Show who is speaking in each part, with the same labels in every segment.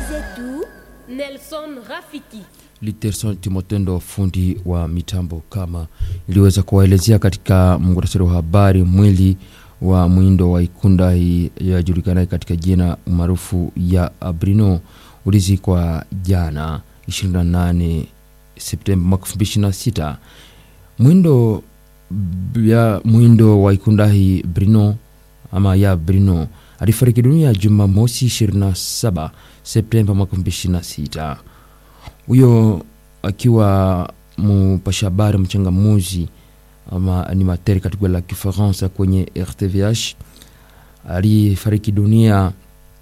Speaker 1: zetu Nelson Rafiki.
Speaker 2: Literson Timotendo, fundi wa mitambo, kama iliweza kuwaelezea katika muhtasari wa habari, mwili wa mwindo wa Ikunda yajulikanaye katika jina maarufu ya Brino ulizikwa jana 28 Septemba mwaka 2026. Mwindo ya mwindo wa Ikundahi Brino ama ya Brino alifariki dunia Jumamosi 27 Septemba mwaka 2026. Huyo akiwa mpasha habari mchangamuzi ama animateur katika la Kifaransa kwenye RTVH alifariki dunia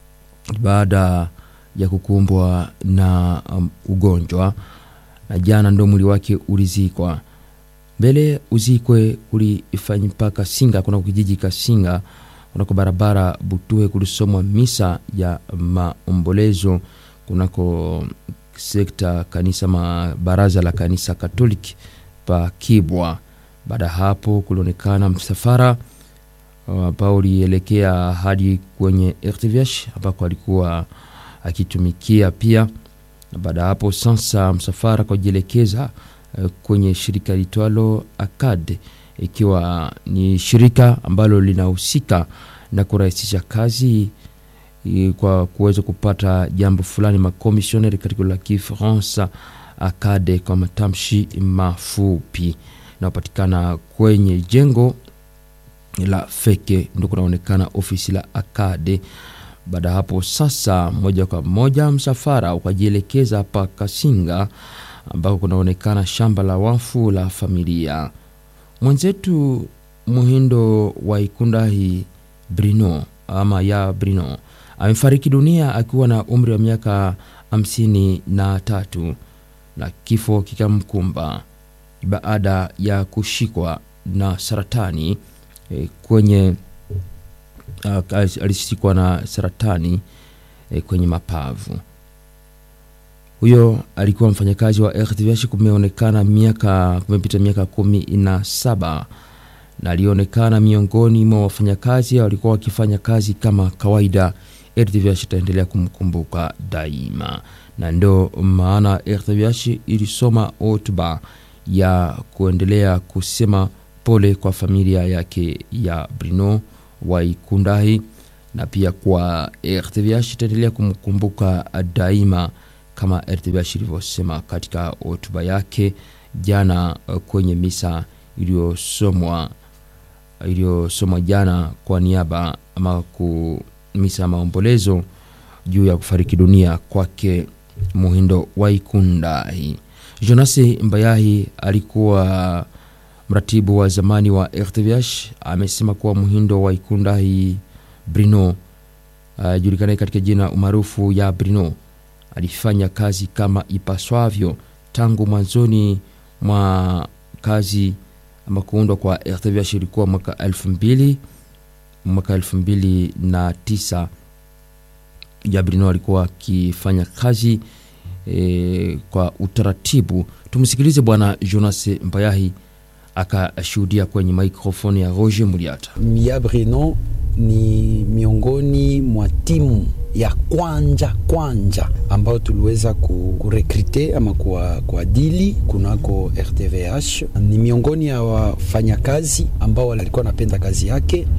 Speaker 2: baada ya kukumbwa na um, ugonjwa na jana ndo mwili wake ulizikwa. Mbele uzikwe ulifanya mpaka Singa, kuna kijiji Kasinga kunako barabara Butuhe, kulisomwa misa ya maombolezo kunako sekta kanisa ma baraza la kanisa Katoliki pa Kibwa. Baada ya hapo kulionekana msafara ambao uh, ulielekea hadi kwenye RTVH ambako alikuwa akitumikia pia. Na baada ya hapo sasa msafara kujielekeza uh, kwenye shirika litwalo ACAD, ikiwa ni shirika ambalo linahusika na kurahisisha kazi kwa kuweza kupata jambo fulani makomisioneri katika la Kifaransa ACAD kwa matamshi mafupi, naopatikana kwenye jengo la Feke ndo kunaonekana ofisi la ACAD. Baada hapo sasa, moja kwa moja msafara ukajielekeza hapa Kasinga ambako kunaonekana shamba la wafu la familia mwenzetu Muhindo wa Ikundahi Brino ama ya Brino amefariki dunia akiwa na umri wa miaka hamsini na tatu na kifo kikamkumba baada ya kushikwa na saratani e, kwenye uh, alishikwa na saratani e, kwenye mapavu. Huyo alikuwa mfanyakazi wa RTVH, kumeonekana miaka kumepita miaka kumi na saba na alionekana miongoni mwa wafanyakazi walikuwa wakifanya kazi kama kawaida. RTVH itaendelea kumkumbuka daima, na ndo maana RTVH ilisoma hotuba ya kuendelea kusema pole kwa familia yake ya Brino Waikundahi, na pia kwa RTVH itaendelea kumkumbuka daima kama RTVH ilivyosema katika hotuba yake jana kwenye misa iliyosomwa iliyosomwa jana kwa niaba ama ku misa ya maombolezo juu ya kufariki dunia kwake Muhindo Waikundahi. Jonasi Mbayahi alikuwa mratibu wa zamani wa RTVH amesema kuwa Muhindo Waikundahi Brino ajulikanaye uh, katika jina umaarufu ya Brino alifanya kazi kama ipaswavyo tangu mwanzoni mwa kazi ama kuundwa kwa RTVH ilikuwa mwaka elfu mbili mwaka elfu mbili na tisa Jabrino alikuwa akifanya kazi e, kwa utaratibu. Tumsikilize Bwana Jonas Mbayahi akashuhudia kwenye maikrofoni ya Roger Muliata.
Speaker 3: Jabrino ni miongoni mwa timu ya kwanja kwanja ambayo tuliweza kurekrute ama kuadili kunako RTVH. Ni miongoni ya wafanyakazi ambao walikuwa wanapenda kazi yake,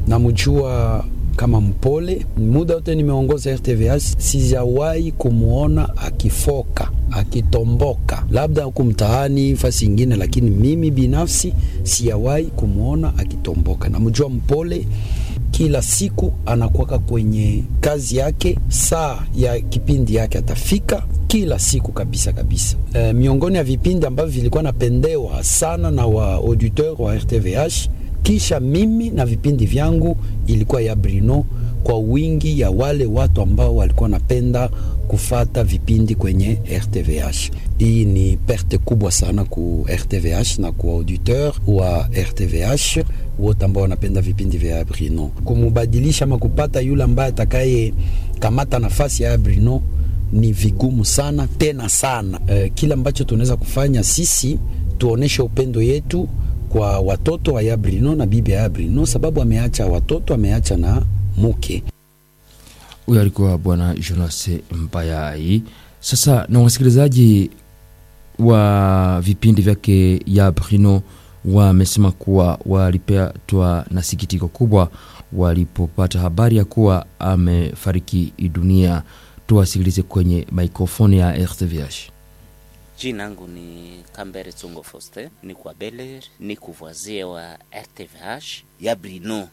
Speaker 3: namjua kama mpole. Muda wote nimeongoza RTVH, sijawahi kumwona akifoka akitomboka, labda huku mtaani fasi ingine, lakini mimi binafsi sijawahi kumwona akitomboka. Namjua mpole kila siku anakuwaka kwenye kazi yake, saa ya kipindi yake atafika kila siku kabisa kabisa. E, miongoni ya vipindi ambavyo vilikuwa napendewa sana na wa auditeur wa RTVH kisha mimi na vipindi vyangu ilikuwa ya Brino, kwa wingi ya wale watu ambao walikuwa napenda kufata vipindi kwenye RTVH. Hii ni perte kubwa sana ku RTVH na ku auditeur wa RTVH wote ambao wanapenda vipindi vya Brino. Kumubadilisha ama kupata yule ambaye atakaye kamata nafasi ya Brino ni vigumu sana tena sana. E, kila ambacho tunaweza kufanya sisi tuoneshe upendo yetu kwa watoto wa Yabrino na bibi ya Yabrino, sababu ameacha watoto, ameacha na muke.
Speaker 2: huyo alikuwa bwana Jonas Mbayai. Sasa na wasikilizaji wa vipindi vyake ya Brino wamesema kuwa walipatwa na sikitiko kubwa walipopata habari ya kuwa amefariki dunia. Tuwasikilize kwenye mikrofoni ya RTVH.
Speaker 4: Jina langu ni Kambere Tsongo Foster, ni kwa Beler, ni kuvoisie wa RTVH. Ya Brino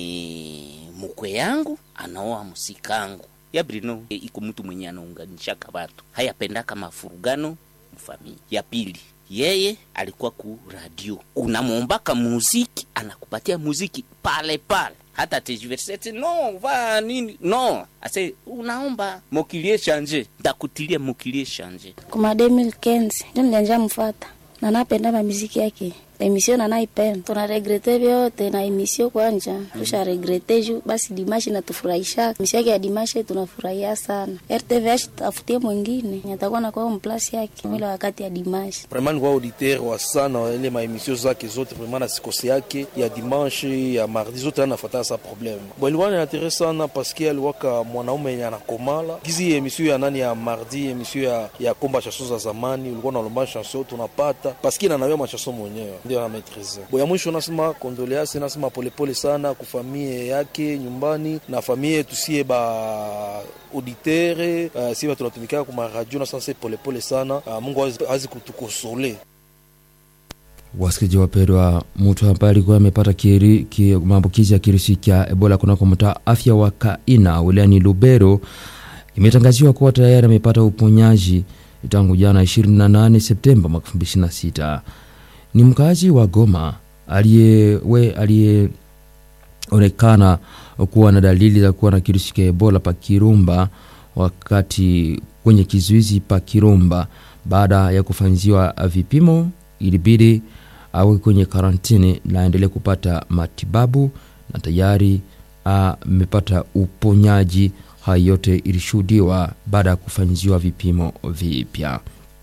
Speaker 4: ni mukwe yangu, anaoa musikangu. Ya Brino e, iko mtu mwenye anaunganishaka watu, hayapendaka mafurugano mfamili. Ya pili yeye alikuwa ku radio, unamwombaka muziki, anakupatia muziki pale pale hata tejiversete no va nini no ase unaomba mokilie shanje ndakutilie mokilie shanje
Speaker 5: kuma 2015 ndio nilianza mfata na napenda mamiziki yake emisio na naipenda tuna regrete vyote na emisio kwanja tusha regrete ju basi dimashi natufurahisha emisio yake ya dimashi tunafurahia sana rtvh tafutie mwingine natakuwa na kwao mplasi yake mwile wakati ya dimashi
Speaker 6: vraiment ni kwa auditeur wa sana wa ile maemisio zake zote vraiment na sikose yake ya dimanche ya mardi zote anafuata sa problème bon ilikuwa ni intérêt sana parce que aliwaka mwanaume yenye anakomala gizi emisio ya nani ya mardi emisio ya, ya komba chanson za zamani ulikuwa nalomba chanson tunapata parce que nanawe machanson mwenyewe ndio na maîtrise bo ya mwisho nasema kondolease nasema polepole sana kufamie yake nyumbani na famie tusie ba auditere uh, si tunatumikaka kuma radio nasanse polepole sana uh, mungu azi kutukosole
Speaker 2: Wasikilizaji wapendwa, mtu ambaye alikuwa amepata kiri- ki- maambukizi ya kirusi cha Ebola kunako mtaa afya wa Kaina wilayani Lubero imetangaziwa kuwa tayari amepata uponyaji tangu jana 28 Septemba mwaka 2026. Ni mkazi wa Goma aliyewe aliyeonekana kuwa na dalili za kuwa na kirusi cha Ebola pa Kirumba wakati kwenye kizuizi pa Kirumba baada ya kufanyiwa vipimo ilibidi awe kwenye karantini na aendelee kupata matibabu na tayari amepata uponyaji. Hayo yote ilishuhudiwa baada ya kufanyiwa vipimo vipya.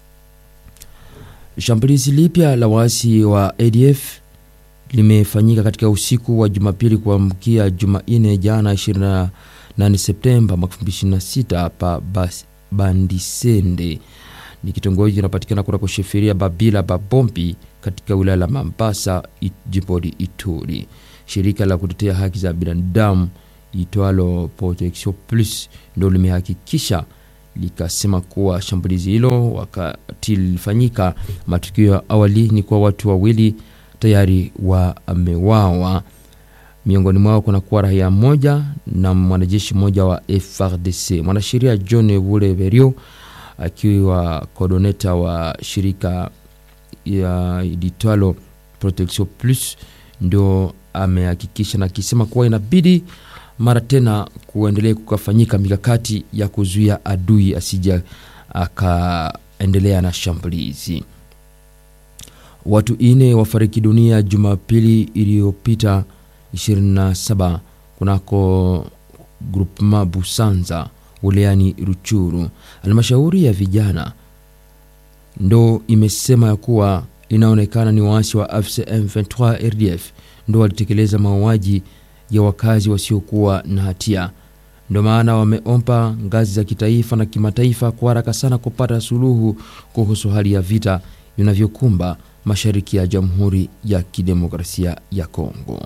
Speaker 2: Shambulizi lipya la waasi wa ADF limefanyika katika usiku wa Jumapili kuamkia Jumanne jana 28 Septemba mwaka 2026 pa Bas- Bandisende ni kitongoji kinapatikana kunako sheferia Babila Babombi katika wilaya la Mambasa i- jimboni Ituri. Shirika la kutetea haki za binadamu itwalo Protection Plus ndo limehakikisha likasema kuwa shambulizi hilo wakati lilifanyika, matukio ya awali ni kwa watu wawili tayari wamewawa miongoni mwao kuna kuwa raia mmoja na mwanajeshi mmoja wa FRDC. Mwanasheria John Vule Berio akiwa kodoneta wa shirika ya litwalo Protection Plus ndio amehakikisha na akisema kuwa inabidi mara tena kuendelea kukafanyika mikakati ya kuzuia adui asija akaendelea na shambulizi. Watu ine wafariki dunia Jumapili iliyopita 27 kunako grupema Busanza wilayani Ruchuru. Halmashauri ya vijana ndo imesema ya kuwa inaonekana ni waasi wa AFC M23 RDF ndo walitekeleza mauaji ya wakazi wasiokuwa na hatia. Ndo maana wameomba ngazi za kitaifa na kimataifa kwa haraka sana kupata suluhu kuhusu hali ya vita vinavyokumba mashariki ya Jamhuri ya Kidemokrasia ya Kongo.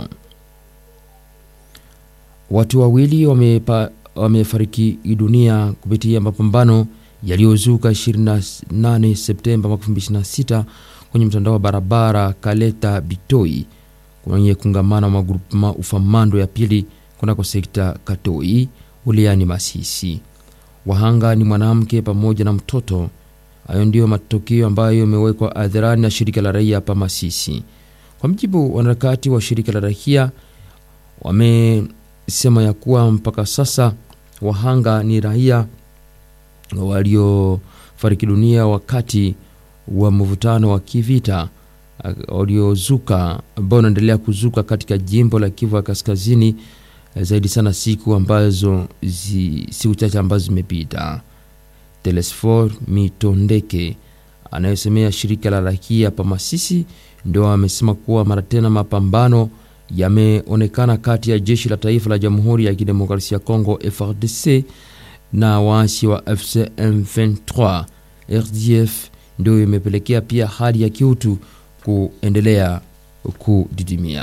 Speaker 2: Watu wawili wamepa, wamefariki dunia kupitia mapambano yaliyozuka 28 Septemba mwaka 2026 kwenye mtandao wa barabara Kaleta Bitoi kwenye kungamana wa magrupema ufamando ya pili kunako sekta Katoi wilayani Masisi. Wahanga ni mwanamke pamoja na mtoto. Hayo ndiyo matokeo ambayo yamewekwa hadharani na shirika la raia hapa Masisi. Kwa mjibu wanaharakati wa shirika la raia wamesema ya kuwa mpaka sasa wahanga ni raia waliofariki dunia wakati wa mvutano wa kivita waliozuka ambao unaendelea kuzuka katika jimbo la Kivu ya Kaskazini, zaidi sana siku ambazo zi, siku chache ambazo zimepita. Telesfor Mitondeke anayesemea shirika la raia pa Masisi ndio amesema kuwa mara tena mapambano yameonekana kati ya jeshi la taifa la Jamhuri ya Kidemokrasia ya Kongo FARDC na waasi wa FC M23 RDF, ndio imepelekea pia hali ya kiutu kuendelea kudidimia.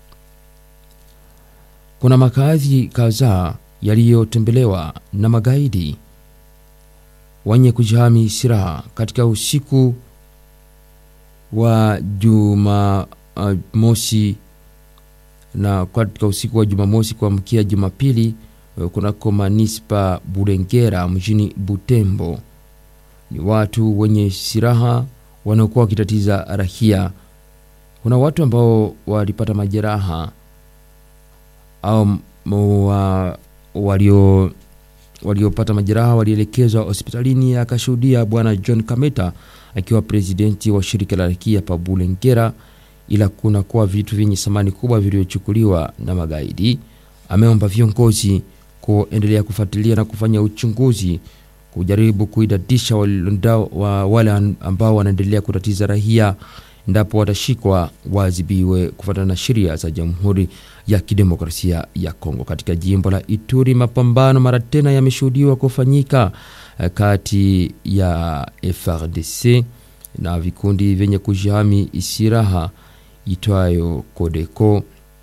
Speaker 2: Kuna makazi kadhaa yaliyotembelewa na magaidi wenye kujihami silaha katika usiku wa juma uh, mosi na katika usiku wa Jumamosi kuamkia Jumapili uh, kunako manispa Bulengera mjini Butembo. Ni watu wenye silaha wanaokuwa wakitatiza rahia. Kuna watu ambao walipata majeraha au wa, walio waliopata majeraha walielekezwa hospitalini, akashuhudia bwana John Kameta akiwa presidenti wa shirika la rakia pa Bulengera, ila kuna kuwa vitu vyenye thamani kubwa vilivyochukuliwa na magaidi. Ameomba viongozi kuendelea kufuatilia na kufanya uchunguzi kujaribu kuidadisha wa wale ambao wanaendelea kutatiza rahia, endapo watashikwa waadhibiwe kufuatana na sheria za Jamhuri ya Kidemokrasia ya Kongo. Katika jimbo la Ituri, mapambano mara tena yameshuhudiwa kufanyika kati ya FRDC na vikundi vyenye kujihami silaha itwayo Kodeko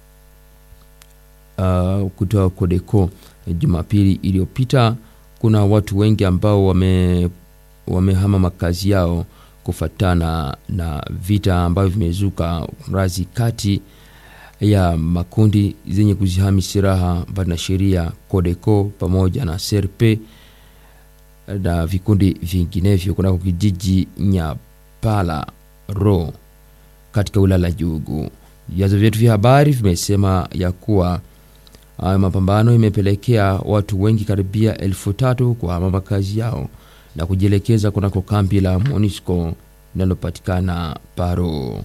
Speaker 2: uh, kutoa Kodeko. Jumapili iliyopita kuna watu wengi ambao wame wamehama makazi yao kufatana na vita ambavyo vimezuka razi kati ya makundi zenye kuzihami silaha mbali na sheria Kodeko pamoja na Serpe na vikundi vinginevyo kunako kijiji Nyapala ro katika wilaya la Jugu. Vyanzo vyetu vya habari vimesema ya kuwa hayo mapambano imepelekea watu wengi karibia elfu tatu kuhama makazi yao na kujielekeza kunako kambi la MONUSCO linalopatikana Paro.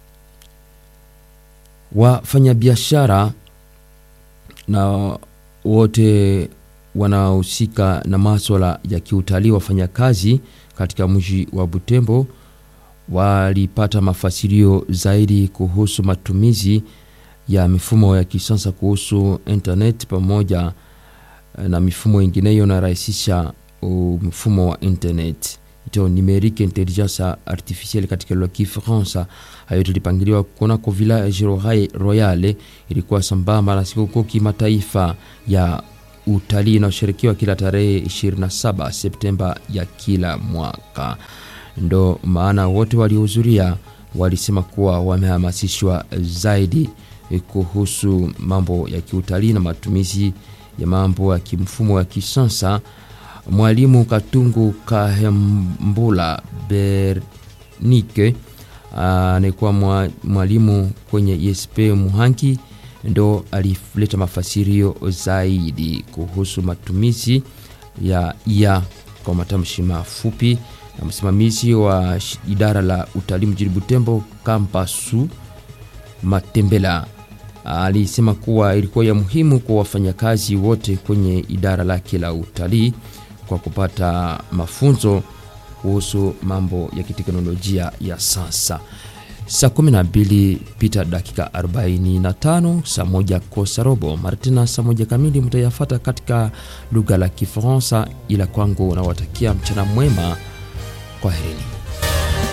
Speaker 2: Wafanyabiashara na wote wanaohusika na maswala ya kiutalii, wafanyakazi katika mji wa Butembo walipata mafasirio zaidi kuhusu matumizi ya mifumo ya kisasa kuhusu internet pamoja na mifumo ingineyo inarahisisha mfumo wa internet ito numerique intelligence artificielle katika lugha ya Kifaransa. Hayo tulipangiliwa kunako village royale, ilikuwa sambamba na sikukuu kimataifa ya utalii inayoshirikiwa kila tarehe 27 Septemba ya kila mwaka. Ndo maana wote waliohudhuria walisema kuwa wamehamasishwa zaidi kuhusu mambo ya kiutalii na matumizi ya mambo ya kimfumo ya kisasa. Mwalimu Katungu Kahembula Bernike anaikuwa mwalimu kwenye ISP Muhangi ndo alileta mafasirio zaidi kuhusu matumizi ya ia kwa matamshi mafupi. Na msimamizi wa idara la utalii mjini Butembo Kampasu Matembela alisema kuwa ilikuwa ya muhimu kwa wafanyakazi wote kwenye idara lake la utalii kwa kupata mafunzo kuhusu mambo ya kiteknolojia ya sasa. Saa 12 pita dakika 45, saa moja kosa robo Martina, saa moja kamili mtayafata katika lugha la Kifaransa, ila kwangu nawatakia mchana mwema, kwaherini.